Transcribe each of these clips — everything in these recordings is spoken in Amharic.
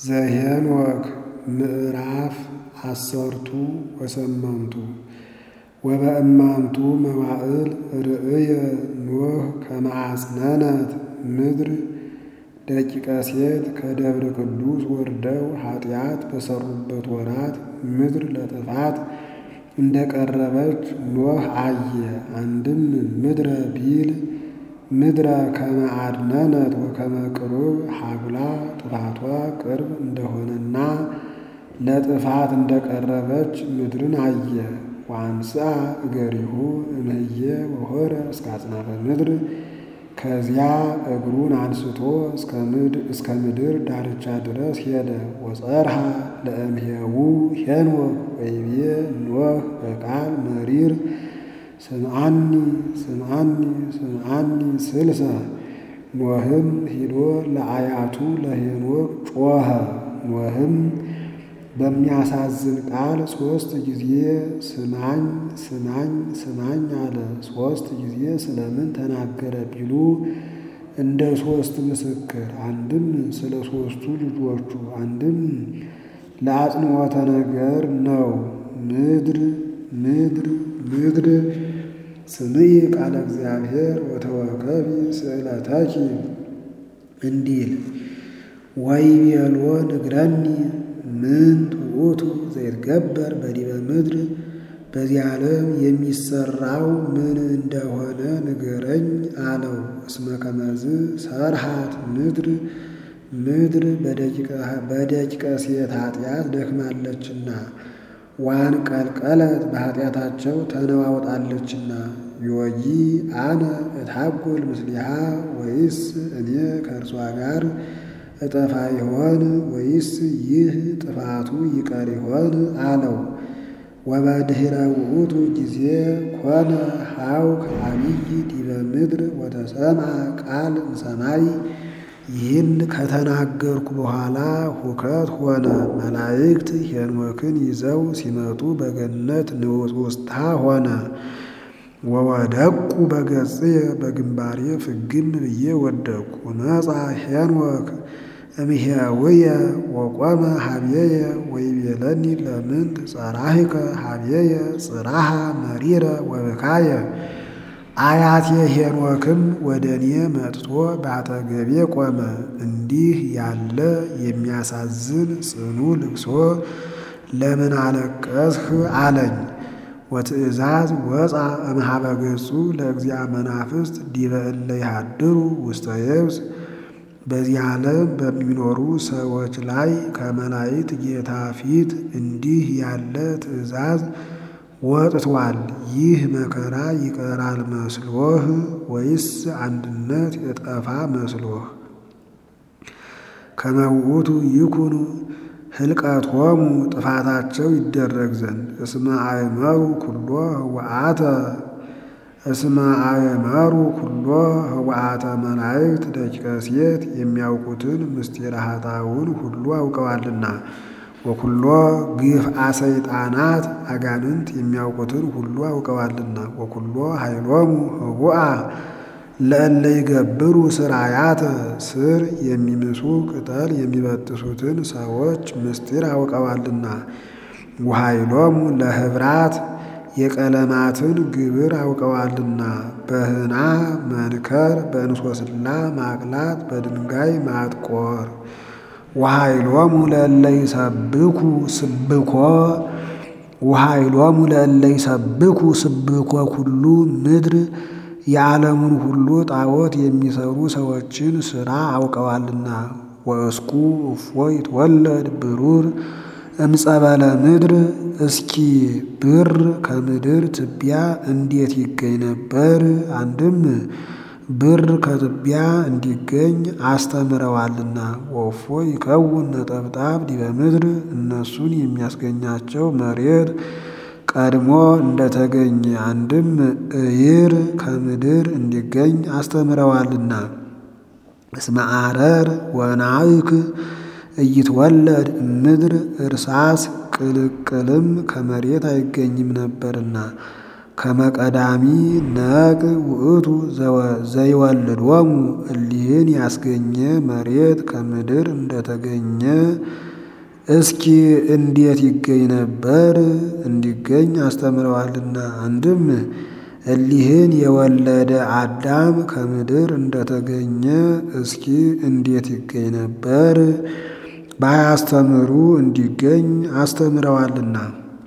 ዘኄንወክ ምዕራፍ አሰርቱ ወሰመንቱ ወበእማንቱ መዋዕል ርእየ ኖህ ከመ አጽነነት ምድር ደቂቀ ሴት ከደብረ ቅዱስ ወርደው ኃጢአት በሠሩበት ወራት ምድር ለጥፋት እንደ ቀረበች ኖህ አየ። አንድም ምድረ ቢል ምድረ ከመ አድነነት ወከመ ቅሩብ ሀብላ ጥፋቷ ቅርብ እንደሆነና ለጥፋት እንደቀረበች ምድርን አየ። ወአንሥአ እገሪሁ እምህየ ወሖረ እስከ አጽናፈ ምድር ከዚያ እግሩን አንስቶ እስከ ምድር ዳርቻ ድረስ ሄደ። ወጸርሃ ለእምሄዉ ሄኖክ ወይቤ ኖህ በቃል መሪር ስምዓኒ ስምዓኒ ስምዓኒ ስልሰ ኖህም ሂዶ ለአያቱ ለሄኖክ ጮኸ። ኖህም በሚያሳዝን ቃል ሦስት ጊዜ ስማኝ ስማኝ ስማኝ አለ። ሦስት ጊዜ ስለምን ተናገረ ቢሉ እንደ ሦስት ምስክር፣ አንድም ስለ ሦስቱ ልጆቹ፣ አንድም ለአጽንዖተ ነገር ነው። ምድር ምድር ምድር ስምዒ ቃለ እግዚአብሔር ወተወከቢ ስእለተኪ እንዲል ወይቤሎ ንግረኒ ምንት ውእቱ ዘይትገበር በዲበ ምድር በዚህ ዓለም የሚሰራው ምን እንደሆነ ንገረኝ አለው። እስመ ከመዝ ሰርሃት ምድር ምድር በደቂቀ ሴት ኃጢአት ደክማለችና ዋን ቀልቀለት በኃጢአታቸው ተነዋውጣለችና ዮጊ አነ እታጎል ምስሊሃ ወይስ እኔ ከእርሷ ጋር እጠፋ ይሆን ወይስ ይህ ጥፋቱ ይቀር ይሆን አለው። ወበድኅረ ውእቱ ጊዜ ኮነ ሐውክ አቢይ ዲበ ምድር ወተሰምዐ ቃል እምሰማይ። ይህን ከተናገርኩ በኋላ ሁከት ሆነ። መላእክት ሄኖክን ይዘው ሲመጡ በገነት ንውጽውጽታ ሆነ። ወወደቁ በገጽየ በግንባሬ ፍግም ብዬ ወደቅኩ። ነጻ ሄኖክ እምሄውየ ወቆመ ሀብየየ ወይቤለኒ ለምንት ጸራሂከ ሀብየየ ጽራሃ መሪረ ወብካየ። አያቴ ሄኖክም ወደ እኔ መጥቶ በአጠገቤ ቆመ። እንዲህ ያለ የሚያሳዝን ጽኑ ልቅሶ ለምን አለቀስህ አለኝ። ወትእዛዝ ወፃ እምኀበ ገጹ ለእግዚአ መናፍስት ዲበ እለ ይሃድሩ ውስተ የብስ። በዚህ ዓለም በሚኖሩ ሰዎች ላይ ከመላእክት ጌታ ፊት እንዲህ ያለ ትእዛዝ ወጥቷል። ይህ መከራ ይቀራል መስሎህ ወይስ አንድነት የጠፋ መስሎህ? ከመ ውእቱ ይኩኑ ህልቀቶሙ ጥፋታቸው ይደረግ ዘንድ እስመ አእመሩ ኩሎ ህወአተ እስመ አእመሩ ኩሎ ህወአተ መላእክት ደቂቀ ሴት የሚያውቁትን ምስጢረ ኃጣውን ሁሉ አውቀዋልና። ወኩሎ ግፍአ ሰይጣናት አጋንንት የሚያውቁትን ሁሉ አውቀዋልና። ወኩሎ ኃይሎሙ ህቡአ ለእለ ይገብሩ ስራያተ ስር የሚምሱ ቅጠል የሚበጥሱትን ሰዎች ምስጢር አውቀዋልና። ወኃይሎሙ ለህብራት የቀለማትን ግብር አውቀዋልና። በህና መንከር፣ በእንሶስላ ማቅላት፣ በድንጋይ ማጥቆር። ወኃይሎሙ ለእለ ይሰብኩ ስብኮ ወኃይሎሙ ለእለ ይሰብኩ ስብኮ ኩሉ ምድር የዓለሙን ሁሉ ጣዖት የሚሰሩ ሰዎችን ሥራ አውቀዋልና። ወእስኩ እፎ ይትወለድ ብሩር እምጸበለ ምድር እስኪ ብር ከምድር ትቢያ እንዴት ይገኝ ነበር? አንድም ብር ከትቢያ እንዲገኝ አስተምረዋልና። ወፎ ይከውን ነጠብጣብ ዲበ ምድር እነሱን የሚያስገኛቸው መሬት ቀድሞ እንደተገኘ አንድም እይር ከምድር እንዲገኝ አስተምረዋልና። እስመ አረር ወናይክ እይትወለድ ምድር እርሳስ ቅልቅልም ከመሬት አይገኝም ነበርና። ከመቀዳሚ ነቅ ውእቱ ዘይወልዶሙ እሊህን ያስገኘ መሬት ከምድር እንደተገኘ እስኪ እንዴት ይገኝ ነበር? እንዲገኝ አስተምረዋልና። አንድም እሊህን የወለደ አዳም ከምድር እንደተገኘ እስኪ እንዴት ይገኝ ነበር? ባያስተምሩ እንዲገኝ አስተምረዋልና።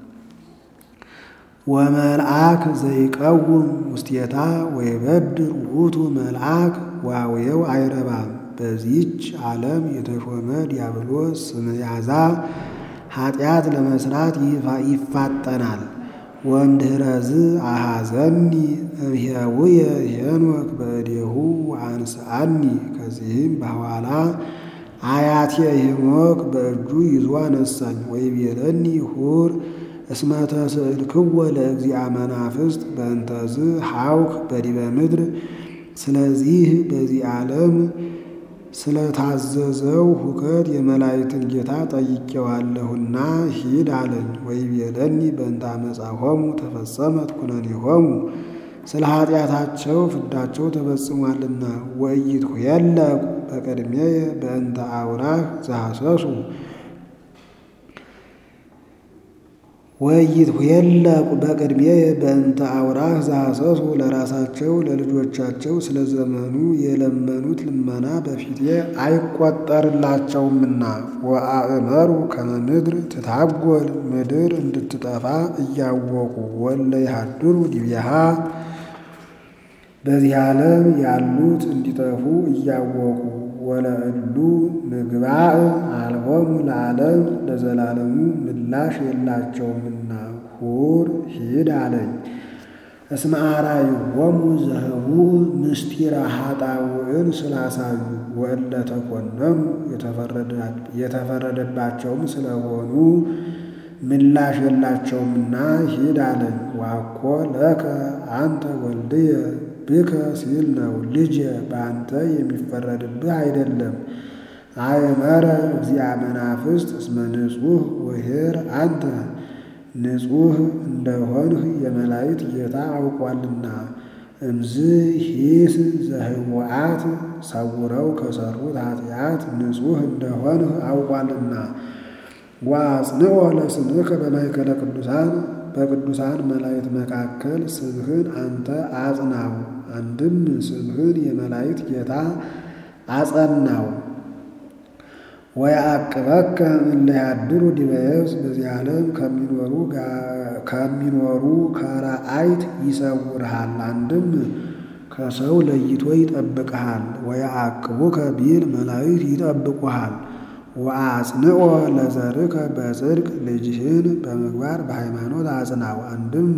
ወመልአክ ዘይቀውም ውስቴታ ወይበድር ውእቱ መልአክ ዋውየው አይረባም። በዚች ዓለም የተሾመ ዲያብሎስ ስመያዛ ኃጢአት ለመስራት ይፋጠናል። ወእምድኅረዝ አሐዘኒ እምሕያውየ ሄኖክ በእዴሁ ወአንስአኒ። ከዚህም በኋላ አያቴ ሄኖክ በእጁ ይዞ አነሳኝ። ወይቤለኒ ሁር እስመ ተስእልክዎ ለእግዚአ መናፍስት በእንተዝ ሐውክ በዲበ ምድር። ስለዚህ በዚህ ዓለም ስለታዘዘው ሁከት የመላእክትን ጌታ ጠይቄዋለሁና ሂድ አለኝ። ወይቤለኒ በእንተ አመፃሆሙ ተፈጸመት ኩነኔሆሙ ስለ ኃጢአታቸው ፍዳቸው ተፈጽሟልና። ወኢይትኄለቁ በቅድሜየ በእንተ አውራህ ዘሐሰሱ ወኢይትኄለቁ በቅድሜየ በእንተ አውራህ ዘሐሰሱ ለራሳቸው ለልጆቻቸው ስለ ዘመኑ የለመኑት ልመና በፊቴ አይቆጠርላቸውምና። ወአእመሩ ከመ ምድር ትታጐል ምድር እንድትጠፋ እያወቁ ወለ ይሃድሩ ዲቤሃ በዚህ ዓለም ያሉት እንዲጠፉ እያወቁ ወለእሉ ምግባእ አልቦሙ ለዓለም ለዘላለሙ ምላሽ የላቸውምና ሁር ሂድ አለኝ። እስመ አርአይዎሙ ዘህቡእ ምስጢረ ኃጣውእን ስላሳዩ ወእለ ተኰነኑ የተፈረደባቸውም ስለሆኑ ምላሽ የላቸውምና ሂድ አለኝ። ዋኮ ለከ አንተ ወልድየ ብከ ሲል ነው። ልጄ በአንተ የሚፈረድብህ አይደለም። አእመረ እግዚአ መናፍስት እስመ ንጹሕ ወኄር አንተ ንጹሕ እንደሆንህ የመላእክት ጌታ አውቋልና። እምዝ ሂስ ዘህቡአት ሰውረው ከሰሩት ኃጢአት ንጹሕ እንደሆንህ አውቋልና። ወአጽንዖ ለስምከ በማእከለ ቅዱሳን በቅዱሳን መላእክት መካከል ስምህን አንተ አጽናው። አንድም ስምህን የመላእክት ጌታ አጸናው። ወየዐቅበከ እለ ያድሩ ዲበ የብስ በዚህ ዓለም ከሚኖሩ ከአራአይት ይሰውርሃል። አንድም ከሰው ለይቶ ይጠብቅሃል። ወየዐቅቡከ ቢል መላእክት ይጠብቁሃል። ወአጽንዖ ለዘርከ በጽድቅ ልጅህን በምግባር በሃይማኖት አጽናው። አንድም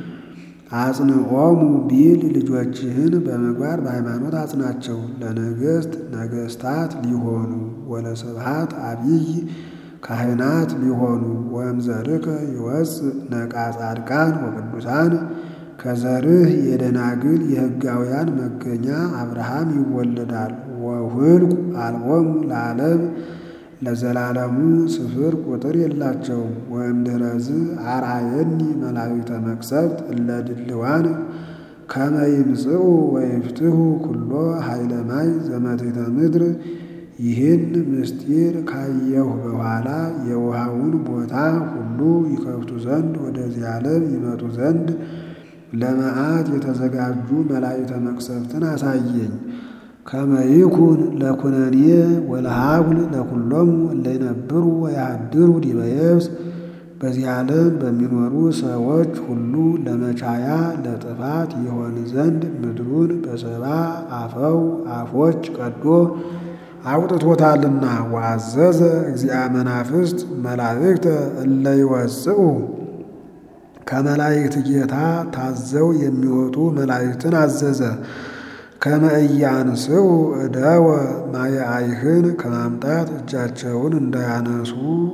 አጽንዖሙ ቢል ልጆችህን በምግባር በሃይማኖት አጽናቸው። ለነገሥት ነገሥታት ሊሆኑ ወለስብሐት አቢይ ካህናት ሊሆኑ ወእምዘርከ ይወፅእ ነቃ ጻድቃን ወቅዱሳን ከዘርህ የደናግል የሕጋውያን መገኛ አብርሃም ይወለዳል። ወሁልቁ አልቦሙ ለዓለም ለዘላለሙ ስፍር ቁጥር የላቸውም። ወእምድኅረዝ አርአየኒ መላእክተ መቅሰፍት እለ ድልዋን ከመ ይምጽኡ ወይፍትሑ ኩሎ ኃይለ ማይ ዘመትሕተ ምድር። ይህን ምስጢር ካየሁ በኋላ የውሃውን ቦታ ሁሉ ይከፍቱ ዘንድ ወደዚህ ዓለም ይመጡ ዘንድ ለመዓት የተዘጋጁ መላእክተ መቅሰፍትን አሳየኝ። ከመ ይኩን ለኩነኔ ወለሃጉል ለኩሎሙ እለ ይነብሩ ወያድሩ ዲበ የብስ በዚህ ዓለም በሚኖሩ ሰዎች ሁሉ ለመቻያ ለጥፋት ይሆን ዘንድ ምድሩን በሰባ አፈው አፎች ቀዶ አውጥቶታልና። ወአዘዘ እግዚአ መናፍስት መላእክተ እለ ይወፅኡ ከመላእክት ጌታ ታዘው የሚወጡ መላእክትን አዘዘ። ከመ ኢያንስኡ እደወ ማየአይህን ከማምጣት እጃቸውን እንዳያነሱ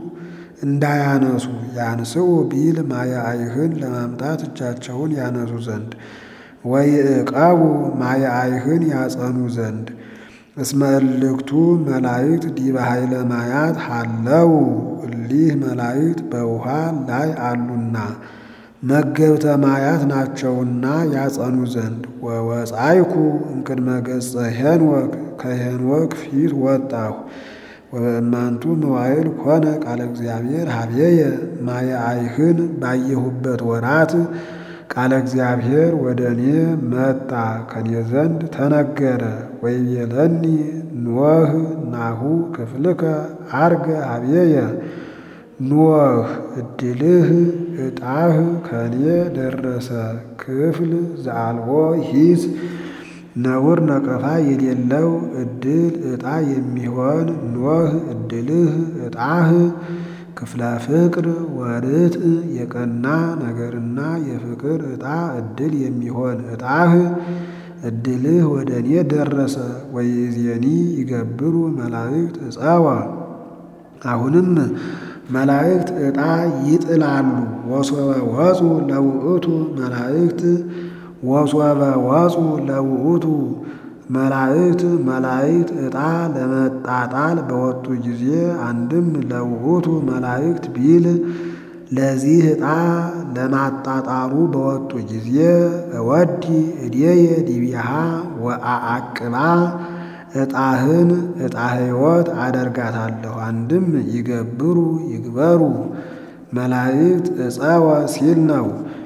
እንዳያነሱ ያንስኡ ቢል ማየአይህን ለማምጣት እጃቸውን ያነሱ ዘንድ ወይዕቀቡ ማየአይህን ያጸኑ ዘንድ እስመ እልክቱ መላእክት ዲበ ኃይለ ማያት ሃለው እሊህ መላእክት በውሃ ላይ አሉና መገብተ ማያት ናቸውና ያጸኑ ዘንድ ወወፃይኩ እምቅድመ ገጸ ሄንወክ ከሄንወክ ፊት ወጣሁ ወበእማንቱ መዋይል ኮነ ቃለ እግዚአብሔር ሀብየየ ማየ አይህን ባየሁበት ወራት ቃለ እግዚአብሔር ወደ እኔ መጣ ከኔ ዘንድ ተነገረ። ወይቤለኒ ኖህ ናሁ ክፍልከ አርገ ሀብየየ ኖህ እድልህ ዕጣህ ከኔ ደረሰ ክፍል ዘአልቦ ሂስ ነውር ነቀፋ የሌለው ዕድል ዕጣ የሚሆን ኖህ ዕድልህ ዕጣህ ክፍለ ፍቅር ወርት የቀና ነገርና የፍቅር ዕጣ ዕድል የሚሆን ዕጣህ ዕድልህ ወደ እኔ ደረሰ። ወይእዜኒ ይገብሩ መላእክት ዕፀወ አሁንም መላእክት ዕጣ ይጥላሉ። ወሶበ ወፁ ለውእቱ መላእክት ወሶበ ወፁ ለውእቱ መላእክት መላእክት ዕጣ ለመጣጣል በወጡ ጊዜ አንድም ለውእቱ መላእክት ቢል ለዚህ ዕጣ ለማጣጣሩ በወጡ ጊዜ እወዲ እዴየ ዲቢሃ ወአአቅባ ዕጣህን ዕጣ ሕይወት አደርጋታለሁ። አንድም ይገብሩ ይግበሩ መላእክት ዕፀወ ሲል ነው።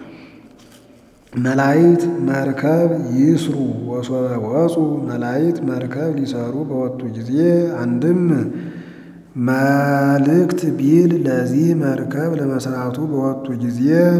መላእክት መርከብ ይስሩ ወሶበ ወፁ መላእክት መርከብ ሊሰሩ በወጡ ጊዜ አንድም መልእክት ቢል ለዚህ መርከብ ለመስራቱ በወጡ ጊዜ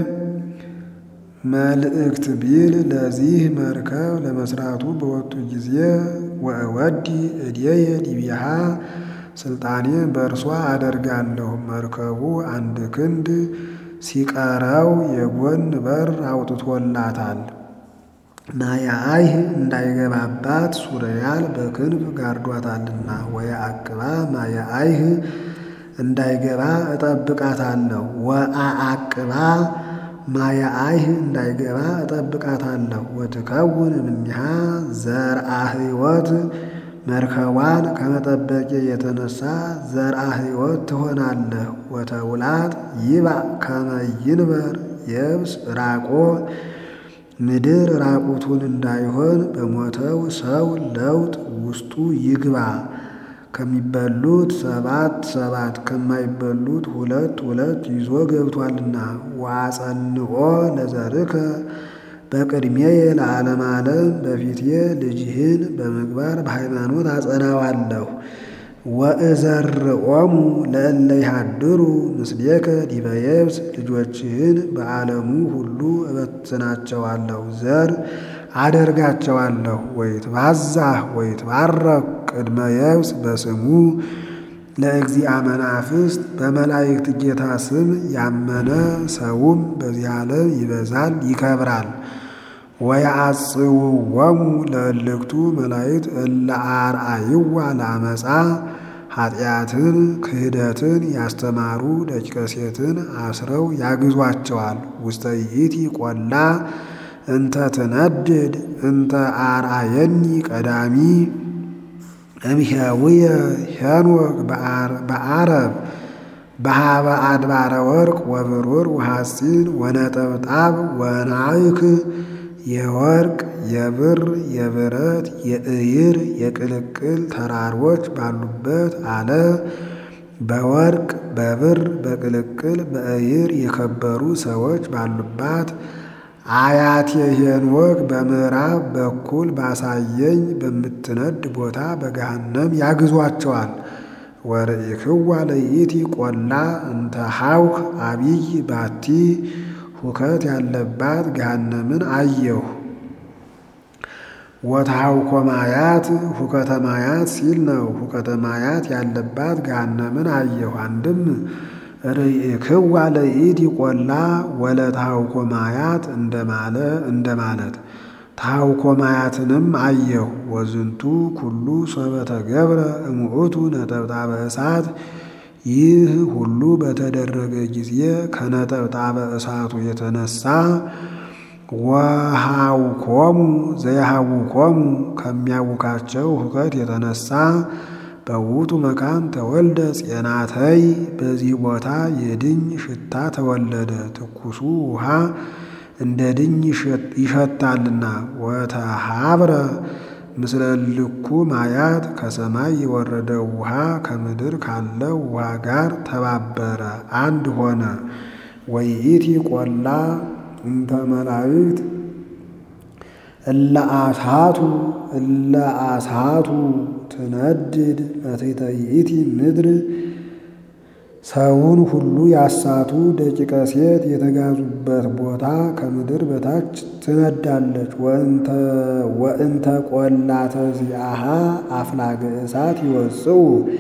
መልእክት ቢል ለዚህ መርከብ ለመስራቱ በወጡ ጊዜ ወእወዲ እዴየ ዲቢሃ ስልጣኔን በእርሷ አደርጋለሁ። መርከቡ አንድ ክንድ ሲቀረው የጎን በር አውጥቶላታል። ናያአይህ እንዳይገባባት ሱርያል በክንፍ ጋርዷታልና ወየአቅባ ማያአይህ እንዳይገባ እጠብቃታለሁ። ወአአቅባ ማያአይህ እንዳይገባ እጠብቃታለሁ። ወትከውን እምኔሃ ዘርአ ሕይወት መርከቧን ከመጠበቄ የተነሳ ዘርአ ሕይወት ትሆናለህ። ወተውላት ይባእ ከመ ይንበር የብስ ራቆ ምድር ራቁቱን እንዳይሆን በሞተው ሰው ለውጥ ውስጡ ይግባ። ከሚበሉት ሰባት ሰባት ከማይበሉት ሁለት ሁለት ይዞ ገብቷልና። ወአጸንኦ ለዘርከ በቅድሜየ ለዓለም ዓለም በፊቴ ልጅህን በምግባር በሃይማኖት አጸናዋለሁ። ወእዘርኦሙ ለእለ ይሃድሩ ምስሌከ ዲበ የብስ ልጆችህን በዓለሙ ሁሉ እበትናቸዋለሁ፣ ዘር አደርጋቸዋለሁ። ወይትባዛህ ወይትባረክ ቅድመ የብስ በስሙ ለእግዚአ መናፍስት በመላእክት ጌታ ስም ያመነ ሰውም በዚህ ዓለም ይበዛል ይከብራል። ወየአጽውወሙ ለእልክቱ መላእክት እለ አርአይዋ ለአመፃ ኃጢአትን ክህደትን ያስተማሩ ደቂቀ ሴትን አስረው ያግዟቸዋል። ውስተ ይእቲ ቆላ እንተ ትነድድ እንተ አርአየኒ ቀዳሚ እምሄውየ ሄኖክ በአረብ በሃበ አድባረ ወርቅ ወብሩር ወሐፂን ወነጠብጣብ ወናይክ የወርቅ የብር የብረት የእይር የቅልቅል ተራሮች ባሉበት አለ። በወርቅ በብር በቅልቅል በእይር የከበሩ ሰዎች ባሉባት አያቴ ሄኖክ በምዕራብ በኩል ባሳየኝ በምትነድ ቦታ በገሃነም ያግዟቸዋል። ወርኢክዋ ለይእቲ ቆላ እንተ ሐውክ አቢይ ባቲ ሁከት ያለባት ገሃነምን አየሁ። ወትሐውኮ ማያት ሁከተ ማያት ሲል ነው። ሁከተ ማያት ያለባት ገሃነምን አየሁ። አንድም ርኢክዋ ለይእቲ ቆላ ወለትሐውኮ ማያት እንደማለት ተሐውኮ ማያትንም አየሁ። ወዝንቱ ኩሉ ሶበ ተገብረ እሙእቱ ነጠብጣበ እሳት ይህ ሁሉ በተደረገ ጊዜ ከነጠብጣበ እሳቱ የተነሳ ወሃውኮሙ ዘያሃውኮሙ ከሚያውካቸው ሁከት የተነሳ በውቱ መካን ተወልደ ጼናተይ በዚህ ቦታ የድኝ ሽታ ተወለደ። ትኩሱ ውሃ እንደ ድኝ ይሸታልና። ወተሃብረ ምስለ ልኩ ማያት ከሰማይ የወረደው ውሃ ከምድር ካለው ውሃ ጋር ተባበረ፣ አንድ ሆነ። ወይኢቲ ቆላ እንተ መላእክት እለ አሳቱ እለ አሳቱ ትነድድ እቴተ ይእቲ ምድር ሰውን ሁሉ ያሳቱ ደቂቀ ሴት የተጋዙበት ቦታ ከምድር በታች ትነዳለች። ወእንተ ቆላተ ዚአሃ አፍላገ እሳት ይወጽኡ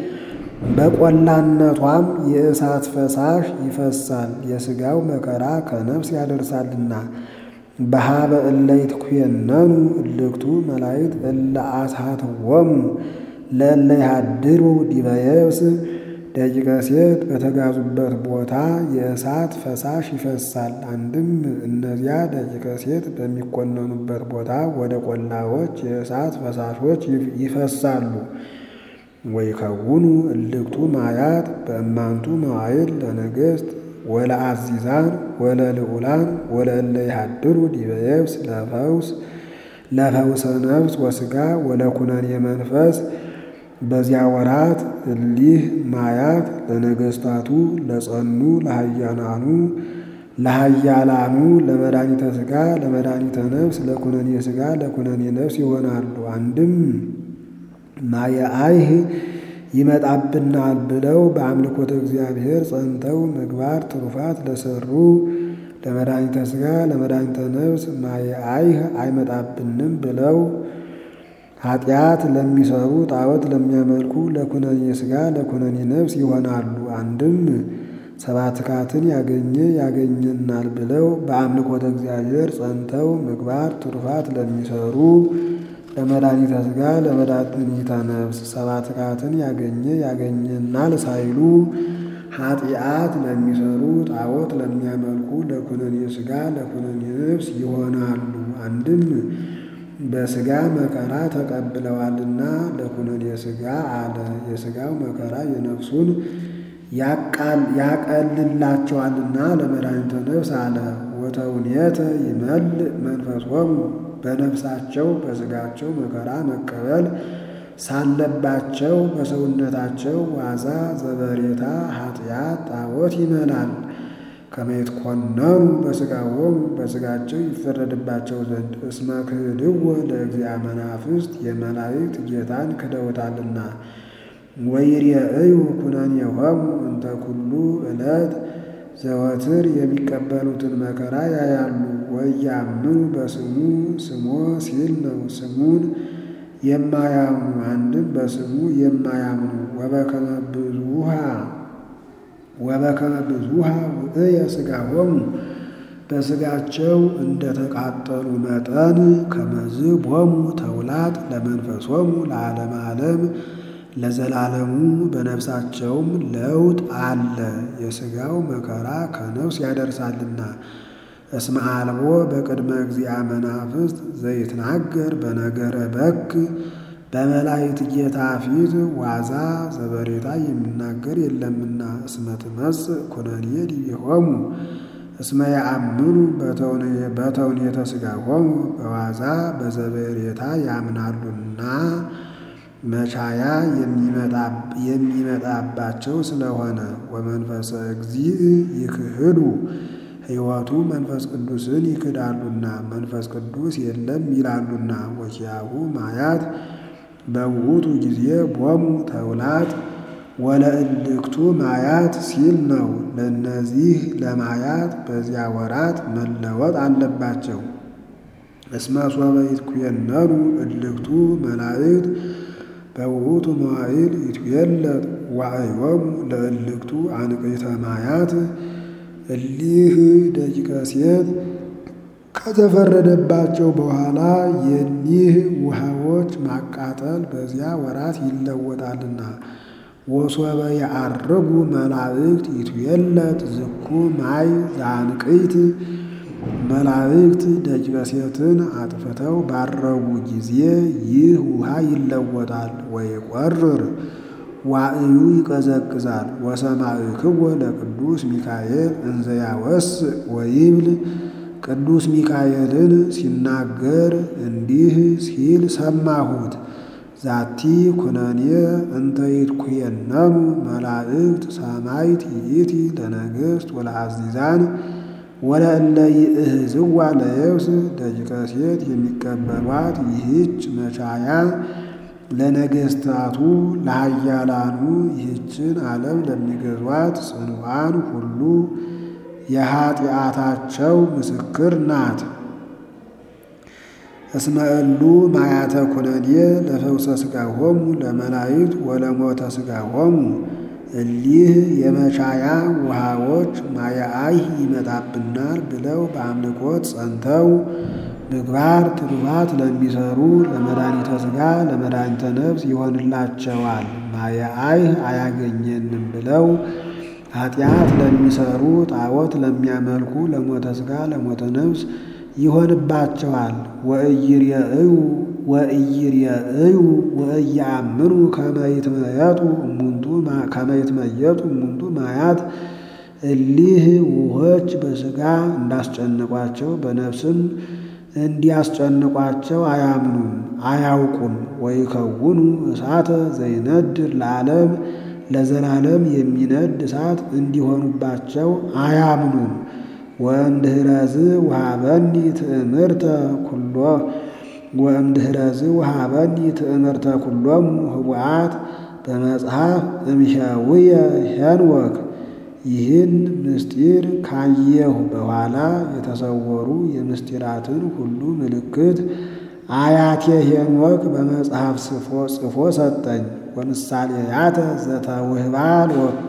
በቆላነቷም የእሳት ፈሳሽ ይፈሳል። የሥጋው መከራ ከነፍስ ያደርሳልና። በሃበ እለ ይትኩየነኑ እልክቱ መላእክት እለ አስሃትዎሙ ለእለ ይሃድሩ ዲበ የብስ ደቂቀ ሴት በተጋዙበት ቦታ የእሳት ፈሳሽ ይፈሳል። አንድም እነዚያ ደቂቀ ሴት በሚኮነኑበት ቦታ ወደ ቆላዎች የእሳት ፈሳሾች ይፈሳሉ። ወይከውኑ እልክቱ ማያት በእማንቱ መዋዕል ለነገሥት ወለአዚዛን ወለልዑላን ወለእለ ይሃድሩ ዲበ የብስ ለፈውስ ለፈውሰ ነፍስ ወሥጋ ወለኩነኔ መንፈስ በዚያ ወራት እሊህ ማያት ለነገሥታቱ ለጸኑ ለሃያላኑ ለሃያላኑ ለመድኃኒተ ሥጋ ለመድኃኒተ ነፍስ ለኩነኔ ሥጋ ለኩነኔ ነፍስ ይሆናሉ። አንድም ማየ አይህ ይመጣብናል ብለው በአምልኮተ እግዚአብሔር ጸንተው ምግባር ትሩፋት ለሰሩ ለመድኃኒተ ሥጋ ለመድኃኒተ ነፍስ ማየ አይህ አይመጣብንም ብለው ኃጢአት ለሚሰሩ ጣዖት ለሚያመልኩ ለኩነኔ ሥጋ ለኩነኔ ነፍስ ይሆናሉ። አንድም ሰባትካትን ያገኘ ያገኘናል ብለው በአምልኮተ እግዚአብሔር ጸንተው ምግባር ትሩፋት ለሚሰሩ ለመድኃኒተ ሥጋ ለመድኃኒተ ነፍስ ሰባትካትን ያገኘ ያገኘናል ሳይሉ ኃጢአት ለሚሰሩ ጣዖት ለሚያመልኩ ለኩነኔ ሥጋ ለኩነኔ ነፍስ ይሆናሉ። አንድም በሥጋ መከራ ተቀብለዋልና ለኩነኔ ሥጋ አለ። የሥጋው መከራ የነፍሱን ያቀልላቸዋልና ለመድኃኒተ ነፍስ አለ። ወተውኔተ ይመልእ መንፈሶሙ በነፍሳቸው በሥጋቸው መከራ መቀበል ሳለባቸው በሰውነታቸው ዋዛ ዘበሬታ ኃጢአት ጣዖት ይመላል። ከመይትኮነኑ በሥጋዎሙ በሥጋቸው ይፈረድባቸው ዘንድ እስመ ክህድዎ ለእግዚአ መናፍስት የመላእክት ጌታን ክደውታልና። ወይሬእዩ ኩነኔሆሙ እንተ ኩሉ ዕለት ዘወትር የሚቀበሉትን መከራ ያያሉ። ወያምኑ በስሙ ስሞ ሲል ነው። ስሙን የማያምኑ አንድም በስሙ የማያምኑ ወበከመ ብዙሃ ወበከመ ብዙሃ ውእየ ሥጋሆሙ በሥጋቸው እንደተቃጠሉ መጠን ከመዝ ቦሙ ተውላጥ ለመንፈሶሙ ለዓለመ ዓለም ለዘላለሙ በነፍሳቸውም ለውጥ አለ። የሥጋው መከራ ከነፍስ ያደርሳልና። እስመ አልቦ በቅድመ እግዚአ መናፍስት ዘይትናገር በነገረ በክ በመላእክት ጌታ ፊት ዋዛ ዘበሬታ የሚናገር የለምና። እስመ ትመጽእ ኩነኔ ዲቤሆሙ እስመ ያአምኑ በተውኔተ ሥጋሆሙ በዋዛ በዘበሬታ ያምናሉና መቻያ የሚመጣባቸው ስለሆነ ወመንፈሰ እግዚእ ይክህዱ ሕይወቱ መንፈስ ቅዱስን ይክዳሉና መንፈስ ቅዱስ የለም ይላሉና። ወኪያሁ ማያት በውእቱ ጊዜ ቦሙ ተውላጥ ወለእልክቱ ማያት ሲል ነው። ለእነዚህ ለማያት በዚያ ወራት መለወጥ አለባቸው። እስመ ሶበ ይትኩየነኑ እልክቱ መላእክት በውእቱ መዋዕል ይትዌለጥ ዋዕዮሙ ለእልክቱ አንቅዕተ ማያት እሊህ ደቂቀ ሴት ከተፈረደባቸው በኋላ የኒህ ውሃዎች ማቃጠል በዚያ ወራት ይለወጣልና። ወሶበ የዐርጉ መላእክት ይትዌለጥ ዝኩ ማይ ዘአንቅዕት መላእክት ደቂቀ ሴትን አጥፍተው ባረጉ ጊዜ ይህ ውሃ ይለወጣል። ወይቈርር ዋዕዩ ይቀዘቅዛል። ወሰማዕክዎ ለቅዱስ ሚካኤል እንዘ ያወስእ ወይብል ቅዱስ ሚካኤልን ሲናገር እንዲህ ሲል ሰማሁት። ዛቲ ኩነኔ እንተ ይትኩየነኑ መላእክት ሰማይት ይእቲ ለነገሥት ወለአዚዛን ወለእለ ይእህዝዋ ለየብስ ደቂቀ ሴት የሚቀበሏት ይህች መቻያ ለነገሥታቱ ለኃያላኑ ይህችን ዓለም ለሚገዟት ጽኑዓን ሁሉ የኀጢአታቸው ምስክር ናት። እስመ እሉ ማያተ ኩነኔ ለፈውሰ ሥጋሆሙ ለመላእክት ወለሞተ ሥጋሆሙ እሊህ የመቻያ ውሃዎች ማያአይ ይመጣብናል ብለው በአምልኮት ጸንተው ምግባር ትሩፋት ለሚሰሩ ለመድኃኒተ ሥጋ ለመድኃኒተ ነፍስ ይሆንላቸዋል። ማያአይ አያገኘንም ብለው ኃጢአት ለሚሰሩ ጣዖት ለሚያመልኩ ለሞተ ሥጋ ለሞተ ነፍስ ይሆንባቸዋል። ወእይርየእዩ ወእይርየእዩ ወእያምኑ ከመ ይትመየጡ እሙንቱ ከመ ይትመየጡ እሙንቱ ማያት እሊህ ውሆች በሥጋ እንዳስጨንቋቸው በነፍስም እንዲያስጨንቋቸው አያምኑም አያውቁም። ወይከውኑ እሳተ ዘይነድር ለዓለም ለዘላለም የሚነድ እሳት እንዲሆኑባቸው አያምኑም። ወእምድኅረዝ ወሀበኒ ትእምርተ ኩሎ ወእምድኅረዝ ወሀበኒ ትእምርተ ኩሎሙ ህቡአት በመጽሐፍ እምሕያውየ ሄኖክ ይህን ምስጢር ካየሁ በኋላ የተሰወሩ የምስጢራትን ሁሉ ምልክት አያቴ ሄኖክ በመጽሐፍ ጽፎ ሰጠኝ። ወምሳሌያተ ዘተውህባ ሎቱ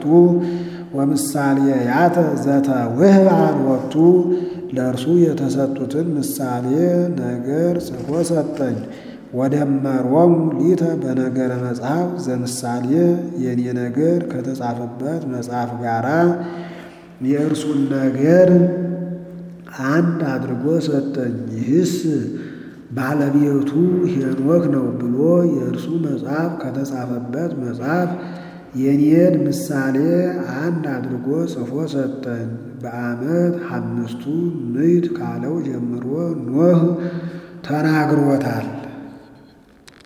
ወምሳሌያተ ዘተውህባ ሎቱ ለእርሱ የተሰጡትን ምሳሌ ነገር ጽፎ ሰጠኝ። ወደመሮሙ ሊተ በነገረ መጽሐፍ ዘምሳሌ የኔ ነገር ከተጻፈበት መጽሐፍ ጋራ የእርሱን ነገር አንድ አድርጎ ሰጠኝ። ይህስ ባለቤቱ ሄኖክ ነው ብሎ የእርሱ መጽሐፍ ከተጻፈበት መጽሐፍ የኔን ምሳሌ አንድ አድርጎ ጽፎ ሰጠኝ። በዓመት አምስቱ ምዕት ካለው ጀምሮ ኖህ ተናግሮታል።